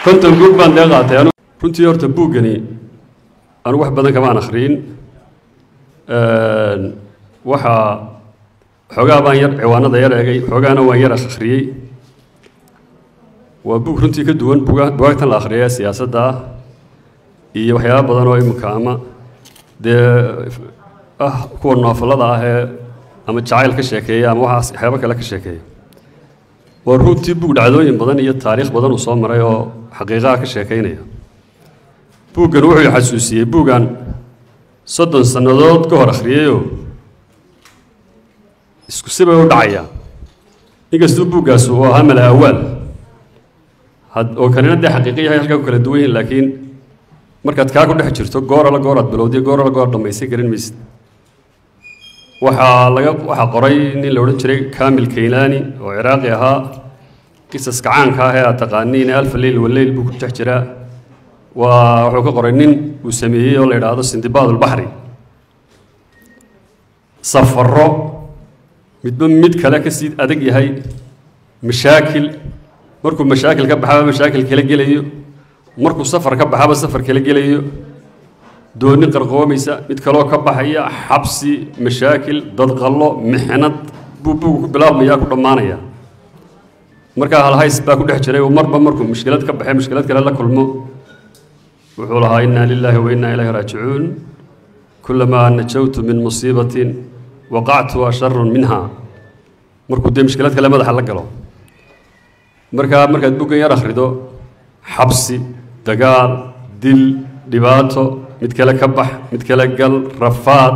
konton buug baan dee qaatay anu runtii horta buuggani anigu wax badan kamaan akhriyin waxaa xoogaa baan yar ciwaanada yar eegay xoogaana waan yar akhriyey waa buug runtii ka duwan buga bugaagtan la akhriya ee siyaasadda ah iyo waxyaaba badan oo iminka ama dee ah kuwa noofalada ah ee ama jacayl ka sheekeeya ama waxaas waxyaabo kale ka sheekeeya waa runtii buug dhacdooyin badan iyo taariikh badan uu soo maray oo xaqiiqaha ka sheekaynaya buuggan wuxuu xasuusiyey buuggan soddon sannadood ka hor akhriyeyoo isku sibay u dhacaya inkastuu buuggaas uu ahaa mala awaal oo kanina dee xaqiiqi yahay halkaa ku kala duwan yihin laakiin markaad kaa ku dhex jirto goorala gooraad bilowdiyo goorala goor dhammaysan garan maysid waxaa laga waxaa qoray nin la odhan jiray kamil kaylaani oo ciraaqi ahaa qisaska caanka ah ee aad taqaaniin alfa leyl waleyl buu ku dhex jiraa waa wuxuu ka qoray nin uu sameeyey oo la yidhaahdo sindibaad ulbaxri safaro midba mid kale ka sii adag yahay mashaakil markuu mashaakil ka baxaba mashaakil kala gelayo markuu safar ka baxaba safar kala gelayo dooni qarqoomaysa mid kaloo ka baxaya xabsi mashaakil dadqallo mixnad buu buugu ku bilaabmaya ku dhammaanaya markaa halhays baa ku dhex jiray uu marba markuu mushkilad ka baxay mushkilad kale la kulmo wuxuu lahaa inna lilaahi wa inna ilayhi raajicuun kulamaa najawtu min musiibatin waqactu asharun minha markuu dee mushkilad kale madaxa la galo markaa markaad buggan yar akhrido xabsi dagaal dil dhibaato mid kale ka bax mid kale gal rafaad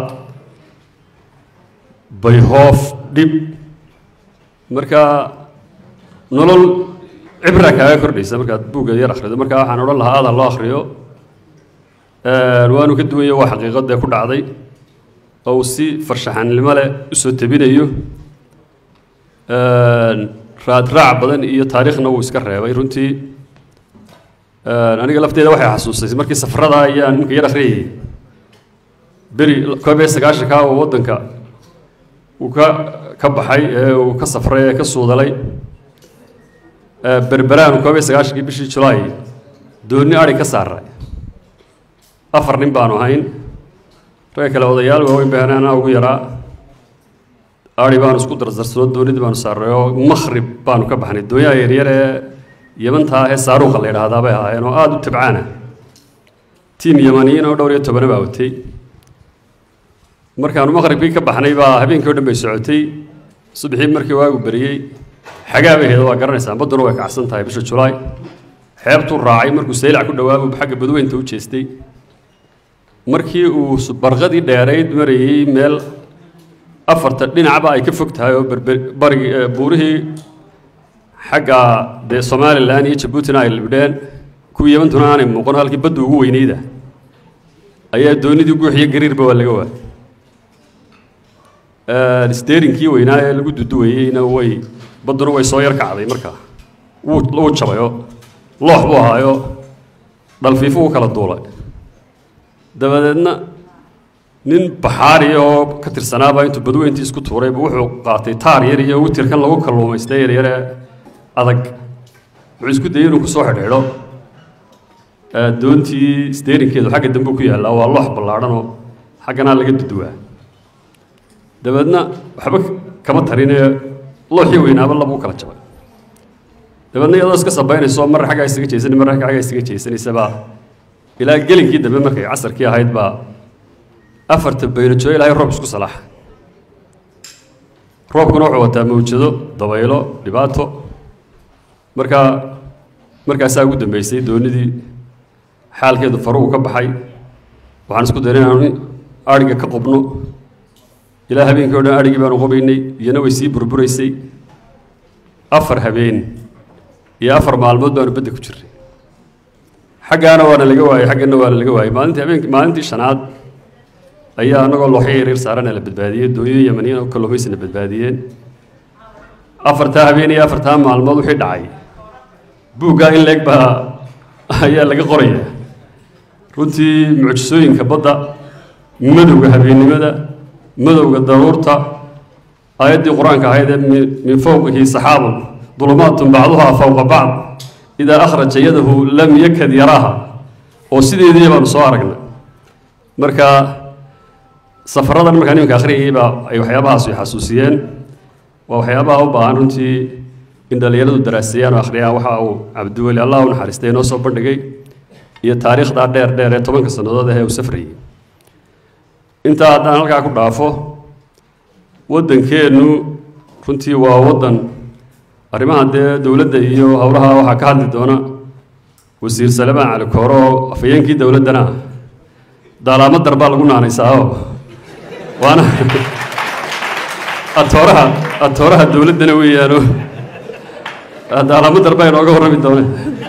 bayhoof dhib markaa nolol cibra kaaga kordhaysa markaad buugga yar akhrido markaa waxaan odhan lahaa aada loo akhriyo waanu ka duwanya waa xaqiiqadee ku dhacday oo uu si farshaxanimo leh usoo tebinayo raadraac badan iyo taariikhna wuu iska reebay runtii aniga lafteeda waxay xasuustaysay markii safarada ayaan ninka yar akhriyayay beri koob iyo sagaashanka oo waddanka uu ka ka baxay ee uu ka safray ee ka suudalay berberaan koob iyo sagaashankii bishii julaay doonni ari ka saaray afar nin baanu ahayn ragga kale odayaal waaweyn baanaana ugu yaraa ari baanu isku dardarsano doonidii baanu saaray oo makhrib baanu ka baxnay doonyaha yaryar ee yamantaa ahee saaruuqa la yidhaahdaa bay ahaayeen oo aada u tabcaana tiim yamaniyiin oo dhowr iyo tobana baa watay markaanu maqribkii ka baxnay baa habeenkii o dhan bay socotay subaxii markii waagu beriyey xagaa bay ahayd waa garanaysaan badduna way kacsan tahay bisha julaay xeebtuu raacay markuu saylac ku dhawaabuu xagga badweynta u jeestay markii uu barqadii dheerayd marayey meel afarta dhinacba ay ka fog tahay oo berber barigi buurihii xagga dee somalilan iyo jabuutina ay libdheen kuwii yamantuna aanay muuqan halkii baddu ugu weynayda ayaa doonidii guuxiyo gariirba waa laga waayay steerinkii weynaa ee lagu duduwayeyna way badduna way soo yar kacday markaa wuu wuu jabayoo loox buu ahaayo dhalfiifu u kala duulay dabadeedna nin baxaari oo ka tirsanaaba intuu badweyntii isku tuurayba wuxuu qaatay taar yar iyo witirkan lagu kalluumaystay yaryare adag wuxuu isku dayay inuu kusoo xidhiidho doontii steerinkeedu xagga dambe ku yaallaa waa loox ballaadhanoo xagganaa laga duduwaa dabeedna waxba kama tarinee looxii weynaaba labuu kala jabay dabeedna iyadoo iska sabaynayso mar xaggaa isaga jeesanay mar xaggaa isaga jeesanaysabaa ilaa gelinkii dambe markay casarkii ahayd baa afarta baynajoo ilaahay roob isku salaaxa roobkuna wuxuu wataa mawjado dabaylo dhibaato markaa markaasaa ugu dambeysay doonidii xaalkeedu faruhu ka baxay waxaan isku daynay inaanu adhiga ka qubno ilaa habeenkii o dhan adhigii baanu qubaynay iyana way sii burburaysay afar habeen iyo afar maalmood baanu bedda ku jirnay xaggaana waana laga waayey xaggana waana laga waayey maalintii habeenkii maalintii shanaad ayaa anagoo looxyo yaryar saarana la badbaadiyey doonyo yamaniyiin oo kalluumaysana badbaadiyeen afartaa habeen iyo afartaa maalmood wixii dhacay buuggaa in leeg baa ayaa laga qoraya runtii mucjisooyinka badda madowga habeennimada madowga daruurta aayaddii qur-aanka ahayd ee min fowqihi saxaabun dulumaatun bacduhaa fowqa bacd idaa akhraja yadahu lam yakad yaraaha oo sideedii baanu soo aragnay marka safaradan markaan iminka akhriyayay baa ay waxyaabahaas i xasuusiyeen waa waxyaabaha u baahan runtii in dhallinyaradu daraaseeyaan oo akhriyaan waxa uu cabdiweli allah u naxariistay inoo soo bandhigay iyo taariikhdaa dheer dheer ee tobanka sannadood ah ee uu safrayay intaa haddaan halkaa ku dhaafo waddankeennu runtii waa waddan arrimaha dee dowladda iyo howlaha waxaa ka hadli doona wasiir salamaan cali kooro oo afhayeenkii dowladdana ah daalaamo darbaa lagu naanaysaaoo waana atooraha atooraha dowladdana weeyaano daalaamo darbaa inooga warrami doone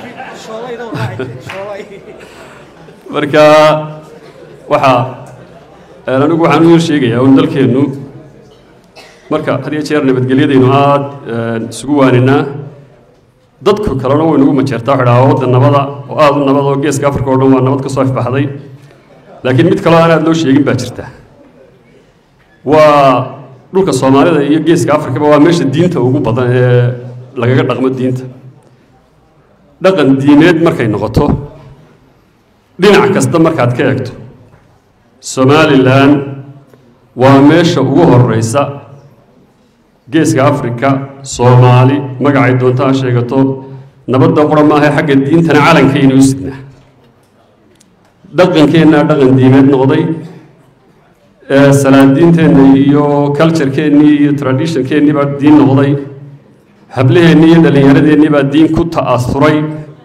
marka waxaa anigu waxaan u yar sheegayaa un dalkeennu marka had iyo jeer nabadgelyadaynu aada isugu waaninaa dadku kalena way nagu majeertaa waxa dhahaa waddan nabada oo aada u nabad oo geeska afrika oo dhan waa nabad ka soo ifbaxday laakiin mid kaloo aan aada loo sheegin baa jirta waa dhulka soomaalida iyo geeska afrikaba waa meesha diinta ugu badan ee lagaga dhaqmo diinta dhaqan diimeed markay noqoto dhinac kasta markaad ka eegto somalilan waa meesha ugu horeysa geeska afrika soomaali magacay doonta ha sheegato nabadda qura maaha xagga diintana calankayna u sidnaa dhaqankeennaa dhaqan diimeed noqday salaadiinteenna iyo culturekeennii iyo traditionkeennii baa diin noqday hablaheennii iyo dhallinyaradeenii baa diin ku ta'asuray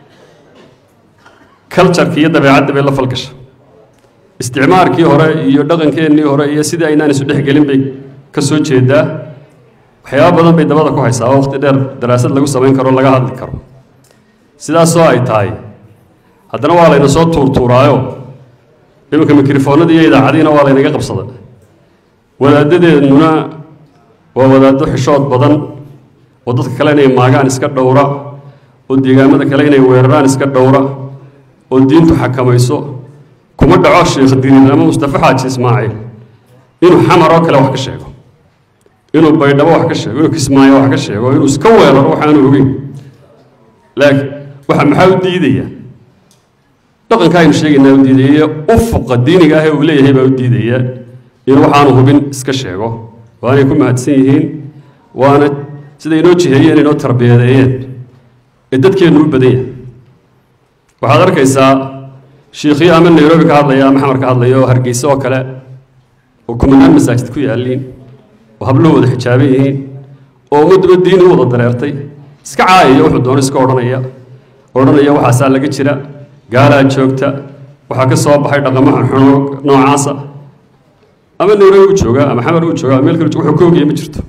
cultureka iyo dabeecadda bay la falgasha isticmaarkii hore iyo dhaqankeennii hore iyo sidii aynaan isu dhex gelin bay ka soo jeedaa waxyaaba badan bay dabada ku haysaa oo waqti dheer daraasad lagu samayn karo laga hadli karo sidaasoo ay tahay haddana waa layna soo tuurtuuraayo iminka mikrofoonadii iyo idaacadiina waa laynaga qabsada wadaadadeennuna waa wadaaddo xishood badan oo dadka kale inay maagaan iska dhowra oo deegaamada kale inay weeraraan iska dhowra oo diintu xakamayso kuma dhaco sheekh diriir ama mustafa xaaji ismaaciil inuu xamar oo kale wax ka sheego inuu baydhabo wax ka sheego inuu kismaayo wax ka sheego inuu iska weeraro waxaanu ogeyn laakiin waxa maxaa u diidaya dhaqanka aynu sheegaynaa u diidaya ufuqa diiniga ah ee uu leeyahay baa u diidaya inuu waxaanu hubin iska sheego waanay ku mahadsan yihiin waana siday inoo jiheeyeen inoo tarbiyadeeyeen ee dadkeennu u badan yahay waxaad arkaysaa shiikhyo ama nairobi ka hadlaya ama xamar ka hadlaya oo hargeysa oo kale oo kumanaan masaajid ku yaalliin oo habluhu wada xijaaban yihiin oo ummadduba diin u wada dareertay iska caayaya wuxuu doono iska odhanaya odhanaya waxaasaa laga jira gaalaa joogta waxaa ka soo baxay dhaqamo xunxuno noocaasa ama nairobi u jooga ama xamar u jooga ama meel kale wuxuu ka ogaya ma jirto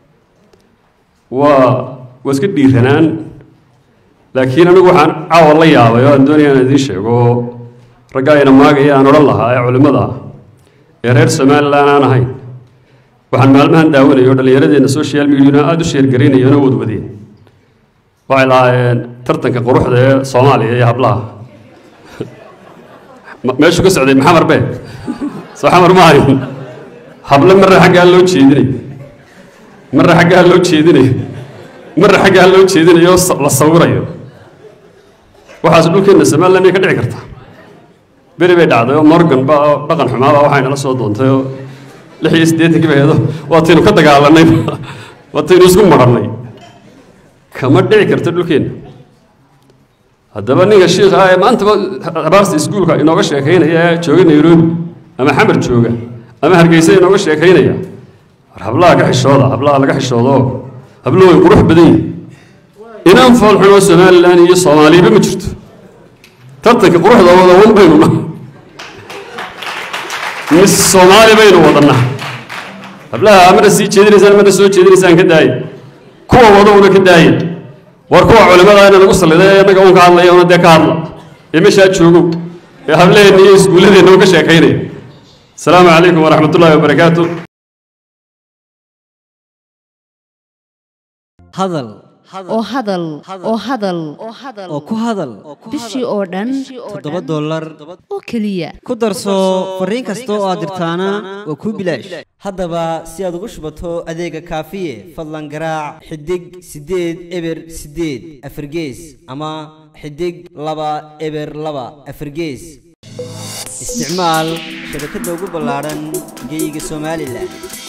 waa waa iska dhiiranaan laakiin anigu waxaan caawa la yaabay oo aan doonaya inaan idiin sheego oo raggaa ina maagaya aan odhan lahaa ee culimmada ah ee reer somalilan aan ahayn waxaan maalmahan daawanaya oo dhallinyaradeenna social mediana aada u sheergaraynaya oo wadwadeen waxay lahaayeen tartanka quruxda ee soomaaliya iyo hablaha meeshu ka socday maxamar be soo xamar ma ahayn hable marra xaggaa loo jeedinayo marra xaggaa loo jeedinayo marra xaggaa loo jeedinayo oo la sawirayo waxaas dhulkeenna somaliland miyay ka dhici kartaa beri bay dhacday oo morgan ba oo dhaqan xumaaba waxayna la soo doontay oo lix iyo siddeetankii bay heedo waataynu ka dagaalanay waataynu isku marannay kama dhici karta dhulkeenna haddaba ninka shiikha ah ee maantaba raasta iskuulka inooga sheekaynaya ee jooga nairobi ama xamar jooga ama hargeysa inooga sheekaynaya war hablaha ka xishooda hablaha laga xishoodo habluhu way qurux badan yihin inaan foolxun oo somalilan iyo soomaaliba ma jirto tartanka quruxda wada wan baynu naha mis soomaali baynu wadanaa hablaha marna sii jeedinaysaan marna soo jeedinaysaan ka daaya kuwa wada una ka daaya war kuwa culimada ina lagu salliday ee innaga un ka hadlaya una dee ka hadla ee meeshaa joogo ee hablaheenna iyo iskuulladeenna un ka sheekaynaya asalaamu calaykum waraxmat ullahi wabarakaatu hadal oo hadal oo hadal oo ku hadal bishii oo dhan toddoba dollar oo keliya ku darso fariin kasta oo aad dirtaana waa kuu bilaash haddaba si aad ugu shubato adeega kaafiye fadlan garaac xidig siddeed eber siddeed afargees ama xidig laba eber laba afargees isticmaal shabakadda ugu ballaadhan geeyiga somalilan